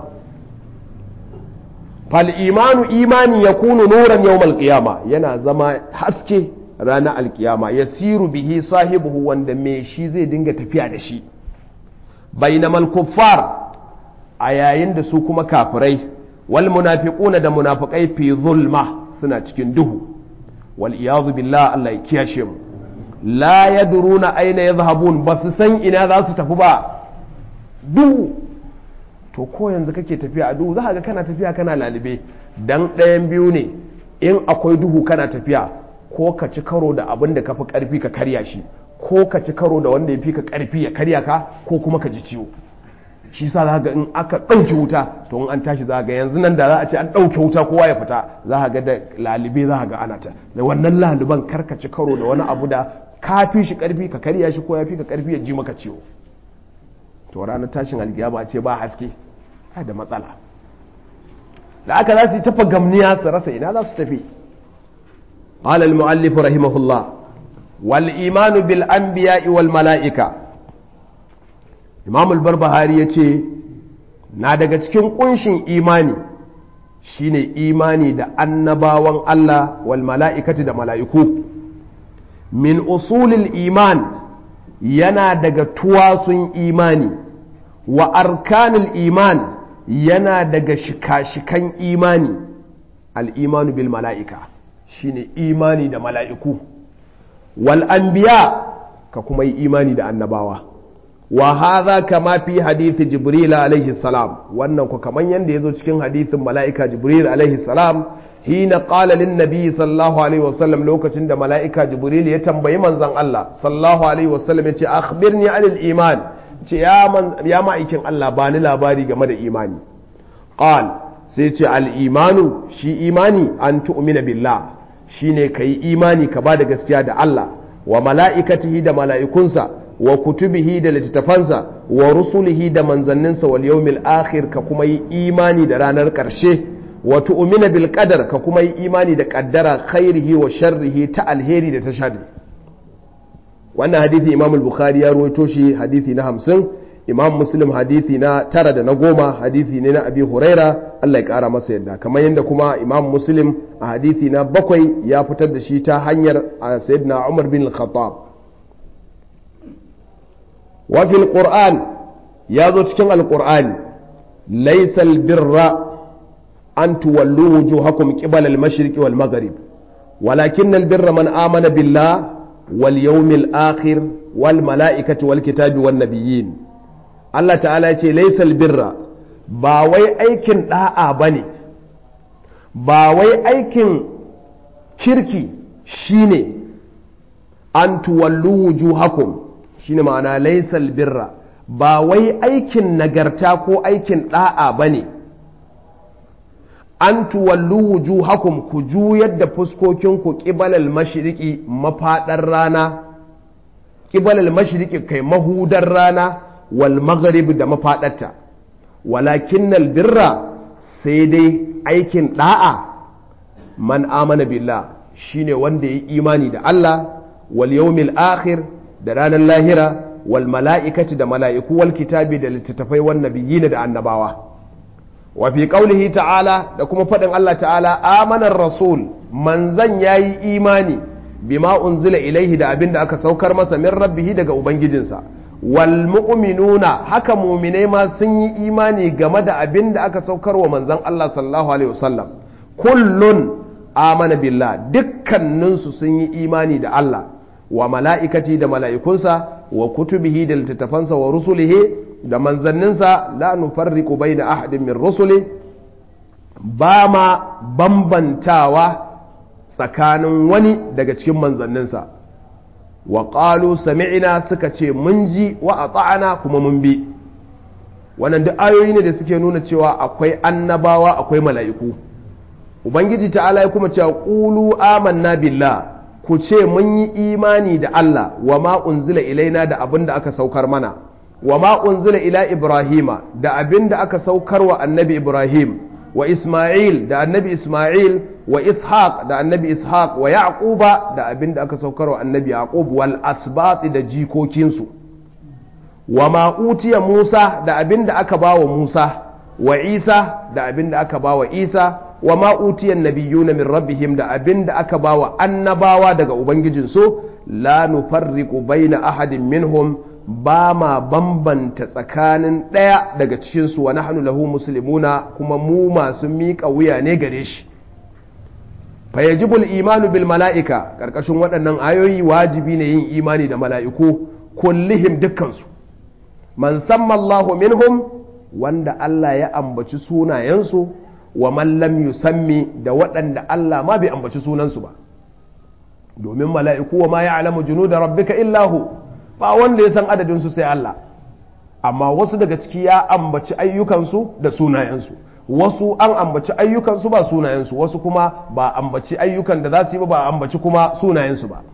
fal imanu imani ya kunu nuran yau malkiyama yana zama haske ranar alkiyama ya siru bihi sahibuhu wanda mai shi zai dinga tafiya da shi bainamal kuffar a yayin da su kuma kafirai wal munafiquna da munafiqai fi zulma suna cikin duhu wal iyadu billah Allah ya kiyashe mu la yadruna aina yadhhabun ba su san ina za su tafi ba duhu to ko yanzu kake tafiya a duhu za ga kana tafiya kana lalibe dan ɗayan biyu ne in akwai duhu kana tafiya ko ka ci karo da abin da ka fi ƙarfi ka karya shi ko ka ci karo da wanda ya fi ka ƙarfi ya karya ka ko kuma ka ji ciwo shi sa za ga in aka ɗauke wuta to in an tashi za ga yanzu nan da za a ce an ɗauke wuta kowa ya fita za ga da lalibe za ga ana ta da wannan laliban kar ka ci karo da wani abu da ka fi shi ƙarfi ka karya shi ko ya fi ka ƙarfi ya ji maka ciwo to ranar tashin alkiyama ce ba haske da matsala da aka za su yi tafa gamniya su rasa ina za su tafi قال المؤلف رحمه الله والإيمان بالأنبياء والملائكة إمام البربهاري يتي na daga cikin kunshin imani shine imani da annabawan Allah wal mala'ikati da mala'iku min usulil iman yana daga tuwasun imani wa arkanil iman yana daga shika-shikan imani al'imanu bil mala'ika shine imani da mala'iku wal anbiya ka kuma yi imani da annabawa wa hadha kama fi hadithi jibril alaihi salam wannan ku kaman yanda yazo cikin hadithin mala'ika jibril alaihi salam hina qala lin nabi sallallahu alaihi wasallam lokacin da mala'ika jibril ya tambayi manzon Allah sallallahu alaihi wasallam yace akhbirni anil iman ce ya man ya ma'aikin Allah bani labari game da imani qal sai ce al imanu shi imani an tu'mina billah shine kai imani ka bada gaskiya da Allah wa mala'ikatihi da mala'ikunsa wa kutubihi da littattafansa wa rusulihi da manzanninsa wal yawmil akhir ka kuma yi imani da ranar ƙarshe wa tu'mina bil qadar ka kuma yi imani da qaddara khairihi wa sharrihi ta alheri da ta sharri wannan hadithi imam al-bukhari ya rawaito shi hadithi na hamsin imam muslim hadithi na tara da na goma hadithi ne na abi huraira Allah ya kara masa yadda kamar yadda kuma imam muslim a hadithi na bakwai ya fitar da shi ta hanyar sayyidina umar bin al-khattab wa fil qur'an ya zo cikin al-qur'ani laysa al-birra an tuwallu wujuhakum qibala al-mashriqi wal maghrib walakin al-birra man amana billah wal yawmil akhir wal mala'ikati wal kitabi wan nabiyyin Allah ta'ala ya ce laysal birra ba wai aikin da'a bane ba wai aikin kirki shine an tuwallu wujuhakum shine ma'ana laysal birra ba wai aikin nagarta ko aikin da'a bane an tuwallu wujuhakum ku juyar da fuskokinku ƙibalal mashriqi mafaɗar rana ƙibalal mashriqi kai mahudar rana wal maghrib da mafaɗarta walakin birra sai dai aikin ɗa'a man amana billah shine wanda ya imani da Allah wal yawmil akhir da ranar lahira wal mala'ikati da mala'iku wal kitabi da littattafai wan nabiyyin da annabawa wa fi qaulihi ta'ala da kuma faɗin Allah ta'ala amanar rasul manzan yayi imani bima unzila ilaihi da abinda aka saukar masa min rabbihi daga ubangijinsa wal mu'minuna haka mu'minai ma sun yi imani game da abinda aka saukar wa manzan Allah sallallahu alaihi wasallam kullun amana billah dukkaninsu sun yi imani da Allah wa mala'ikati da mala'ikunsa wa kutubihi da littattafansa wa rusulihi da manzanninsa la nufarriqu bayna ahadin min rusuli ba ma bambantawa tsakanin wani daga cikin manzanninsa wa qalu sami'na suka ce mun ji wa ata'ana kuma mun bi wannan duk ayoyi ne da suke nuna cewa akwai annabawa akwai mala'iku ubangiji ta'ala ya kuma cewa qulu amanna billah ku ce mun yi imani da Allah wa ma unzila ilaina da abin da aka saukar mana wa ma unzila ila ibrahima da abin da aka saukar wa annabi ibrahim wa isma'il da annabi isma'il wa ishaq da annabi ishaq wa yaquba da abin da aka saukar wa annabi yaqub wal asbat da jikokinsu wa ma utiya musa da abin da aka bawa musa wa isa da abin da aka bawa isa wa ma utiya nabiyuna min rabbihim da abin da aka bawa annabawa daga ubangijinsu la nufarriqu baina ahadin minhum ba ma bambanta tsakanin ɗaya daga cikinsu wa nahnu lahu muslimuna kuma mu masu miƙa wuya ne gare shi fayajibul imanu bil mala'ika ƙarƙashin waɗannan ayoyi wajibi ne yin imani da mala'iku kullihim dukkansu man sammallahu minhum wanda Allah ya ambaci sunayensu wa man lam yusammi da waɗanda Allah ma bai ambaci sunansu ba domin mala'iku wa ma ya'lamu junuda rabbika illahu ba wanda ya san adadinsu sai Allah amma wasu daga ciki ya ambaci ayyukansu da sunayensu wasu an ambaci ayyukansu ba sunayensu wasu kuma ba ambaci ayyukan da za su yi ba ba ambaci kuma sunayensu ba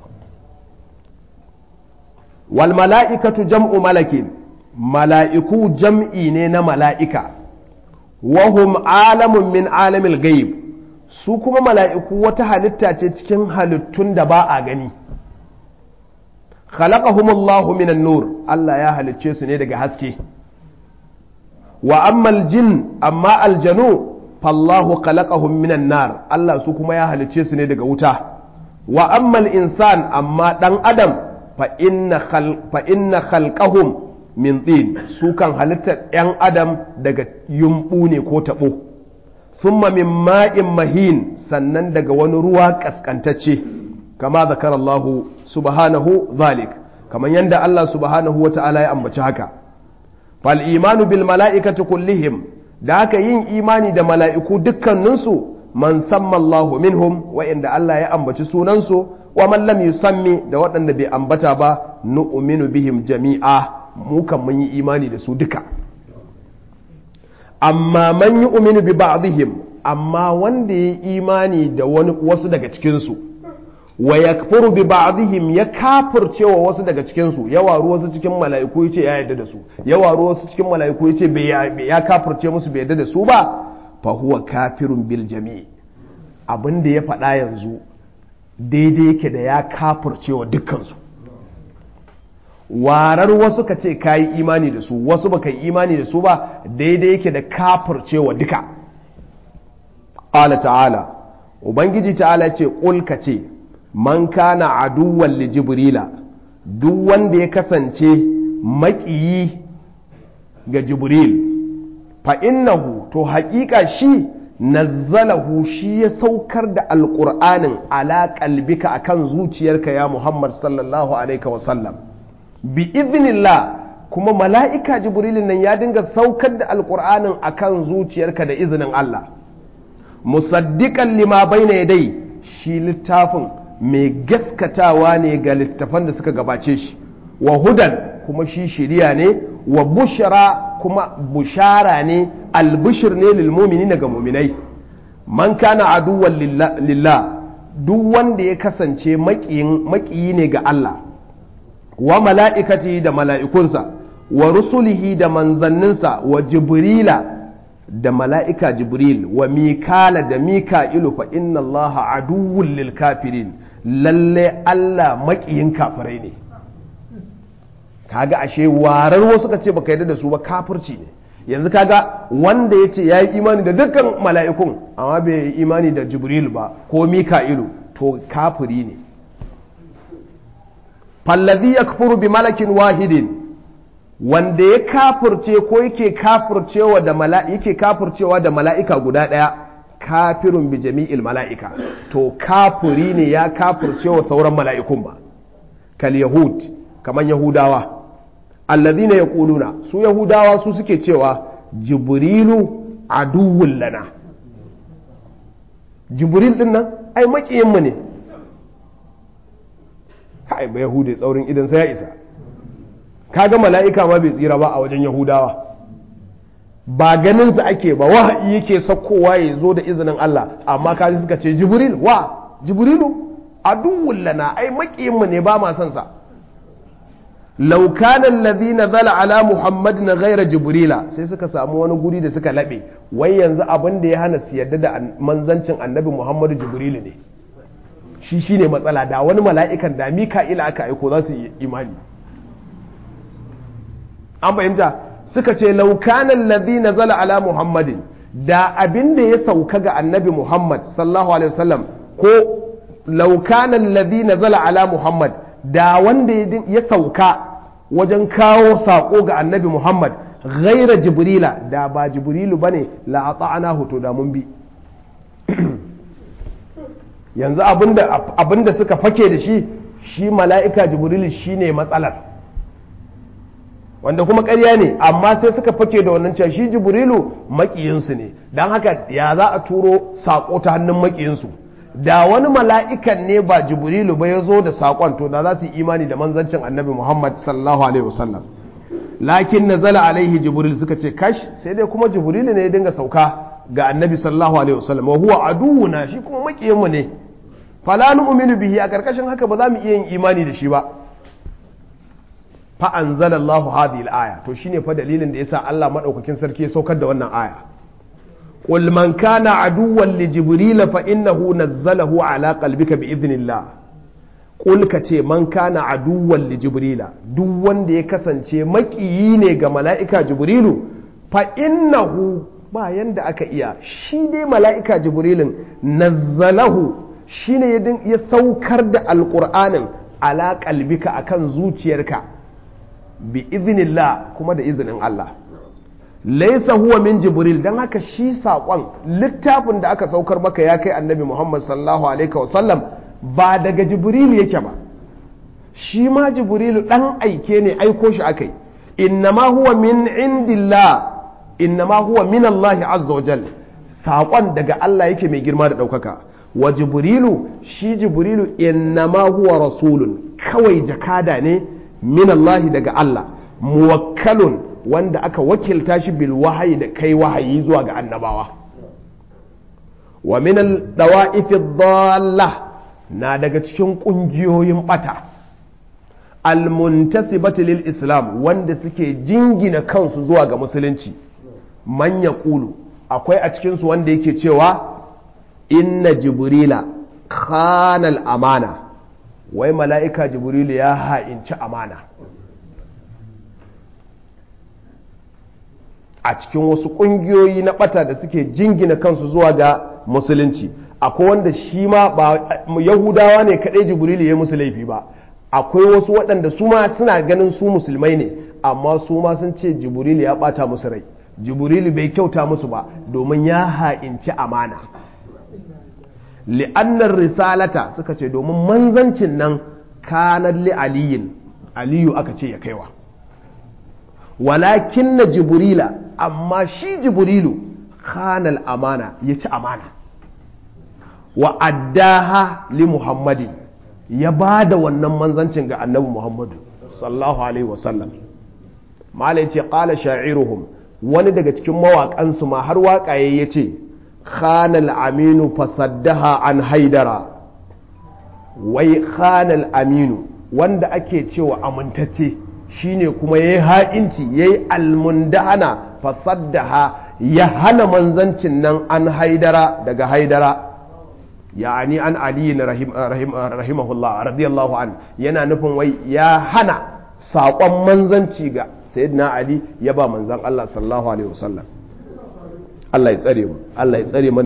wal mala'ikatu jam'u malakin mala'iku jam'i ne na mala'ika wahum alamun min alamil gaib su kuma mala'iku wata halitta ce cikin halittun da ba a gani khalaqahumullahu minan nur Allah ya halicce su ne daga haske wa ammal jin amma aljanu fallahu khalaqahum minan nar Allah su kuma ya halicce su ne daga wuta wa ammal insan amma dan adam fa inna khal fa inna khalqahum min tin su kan halittar yan adam daga yumbu ne ko tabo thumma min ma'in mahin sannan daga wani ruwa kaskantacce kama zakar Allah subhanahu zalik kamar yadda Allah subhanahu wa ta'ala ya ambaci haka fal imanu bil mala'ikati kullihim da haka yin imani da mala'iku dukkaninsu man samma Allahu minhum wa'inda Allah ya ambaci sunansu wa man lam yusammi da waɗanda bai ambata ba nu'minu bihim jami'a mu kan mun yi imani da su duka amma man yu'minu bi ba'dihim amma wanda ya imani da wani wasu daga cikin su wa yakfuru bi ba'dihim ya kafircewa wasu daga cikin su ya waru wasu cikin mala'iku yace ya yarda da su ya waru wasu cikin mala'iku yace bai ya kafirce musu bai yarda da su ba fa huwa kafirun bil jami' abin da ya faɗa yanzu daidai yake da ya kafircewa dukkan su warar wasu ka ce ka yi imani da su wasu ba ka yi imani da su ba daidai yake da kafircewa duka ƙala ta'ala ubangiji ta'ala ce ƙul ka ce man kana aduwan li jibrila duk wanda ya kasance maƙiyi ga jibril fa innahu to haƙiƙa shi nazzalahu shi ya saukar da alƙur'anin ala qalbika akan zuciyarka ya muhammad sallallahu alaihi wasallam bi iznillah kuma mala'ika jibrilin nan ya dinga saukar da alƙur'anin akan zuciyarka da izinin Allah musaddiƙan lima baina yadai shi littafin mai gaskatawa ne ga littafan da suka gabace shi wa hudan kuma shi shiriya ne wa bushara kuma bushara ne albishir ne lilmumini ga muminai man kana aduwan lillah duk wanda ya kasance maƙiyi ne ga Allah wa mala'ikati da mala'ikunsa wa rusulihi da manzanninsa wa jibrila da mala'ika jibril wa mikala da mika'ilu fa inna Allah aduwwun lil kafirin lalle Allah maƙiyin kafirai ne kaga ashe warar wasu ka ce baka yarda da su ba kafirci ne yanzu kaga wanda ya ce ya yi imani da dukkan mala'ikun amma bai yi imani da jibril ba ko mika'ilu to kafiri ne fallazi ya kafuru bi malakin wahidin wanda ya kafirce ko yake kafircewa da yake kafircewa da mala'ika guda ɗaya kafirun bi jami'il mala'ika to kafiri ne ya kafircewa sauran mala'ikun ba kal yahud kaman yahudawa allazina yaquluna su yahudawa su suke cewa jibrilu aduwwun lana jibril din nan ai makiyin mu ne kai ba yahude tsaurin idan sai ya isa kaga mala'ika ma bai tsira ba a wajen yahudawa ba ganin sa ake ba wahayi yake sakkowa ya zo da izinin Allah amma kaji suka ce jibril wa jibrilu aduwwun lana ai makiyin mu ne ba ma son sa law kana alladhi nazala ala muhammadin ghayra jibrila sai suka samu wani guri da suka labe wai yanzu abin da ya hana su yadda da manzancin annabi muhammadu jibrilu ne shi shine matsala da wani mala'ikan da mika'ila aka aiko za su yi imani an fahimta suka ce laukanan ladhi nazala ala muhammadin da abin da ya sauka ga annabi muhammad sallallahu alaihi wasallam ko laukanan ladhi nazala ala muhammad da wanda ya sauka wajen kawo sako ga annabi muhammad ghaira jibrila da ba jibrilu bane la ata'ana to da mun bi yanzu abinda suka fake da shi shi mala'ika jibrilu shine matsalar wanda kuma ƙarya ne amma sai suka fake da wannan cewa shi jibrilu makiyinsu ne don haka ya za a turo saƙo ta hannun makiyinsu da wani mala'ikan ne ba jibrilu ba ya zo da saƙon to da za su yi imani da manzancin annabi muhammad sallallahu alaihi wasallam lakin na zala alaihi jibril suka ce kash sai dai kuma jibrilu ne ya dinga sauka ga annabi sallallahu alaihi wasallam wa huwa aduwuna shi kuma makiyinmu ne fala nu'minu bihi a karkashin haka ba za mu iya yin imani da shi ba fa anzalallahu hadhihi al-aya to shine fa dalilin da yasa Allah madaukakin sarki ya saukar da wannan aya qul man kana aduwwan li jibril fa innahu nazzalahu ala qalbika bi idhnillah qul ka ce man kana aduwwan li jibril duk wanda ya kasance makiyi ne ga mala'ika jibrilu fa innahu ba yanda aka iya shi dai mala'ika jibrilin nazzalahu shine ya saukar da alqur'anin ala qalbika akan zuciyarka bi izinillah kuma da izinin Allah laisa huwa min jibril dan haka shi saƙon littafin da aka saukar maka ya kai annabi Muhammad sallallahu alaihi wasallam ba daga jibril yake ba shi ma jibril dan aike ne aiko shi akai innama huwa min indillah innama huwa min Allah azza wajal saƙon daga Allah yake mai girma da ɗaukaka wa jibrilu shi jibrilu innama huwa rasulun kawai jakada ne min Allah daga Allah muwakkalun wanda aka wakilta shi bil wahayi da kai wahayi zuwa ga annabawa wa min al dawa'ifi dhalla na daga cikin kungiyoyin bata al muntasibati lil islam wanda suke jingina kansu zuwa ga musulunci man yaqulu akwai a cikin su wanda yake cewa inna jibrila khanal amana wai mala'ika jibrilu ya ha'inci amana a cikin wasu ƙungiyoyi na ɓata da suke jingina kansu zuwa ga musulunci akwai wanda shi ma ba yahudawa ne kaɗai jibrilu ya musu laifi ba akwai wasu waɗanda su ma suna ganin su musulmai ne amma su ma sun ce jibrilu ya ɓata musu rai jibrilu bai kyauta musu ba domin ya ha'inci amana li'annar risalata suka ce domin manzancin nan kanar li aliyin aliyu aka ce ya kaiwa walakin na jibrila amma shi jibrilu kanal amana ya ci amana wa addaha li muhammadin ya ba da wannan manzancin ga annabi muhammadu sallallahu alaihi wasallam malai ce kala sha'iruhum wani daga cikin mawaƙansu ma har waƙaye ya ce khanal aminu fasaddaha an haidara wai khanal aminu wanda ake cewa amintacce shine kuma yayi ha'inci yayi almundahana fasaddaha ya hana manzancin nan an haidara daga haidara ya'ani an ali rahimahullah radiyallahu an yana nufin wai ya hana saƙon manzanci ga sayyidina ali ya ba manzan Allah sallallahu alaihi wasallam Allah ya tsare mu Allah ya tsare mu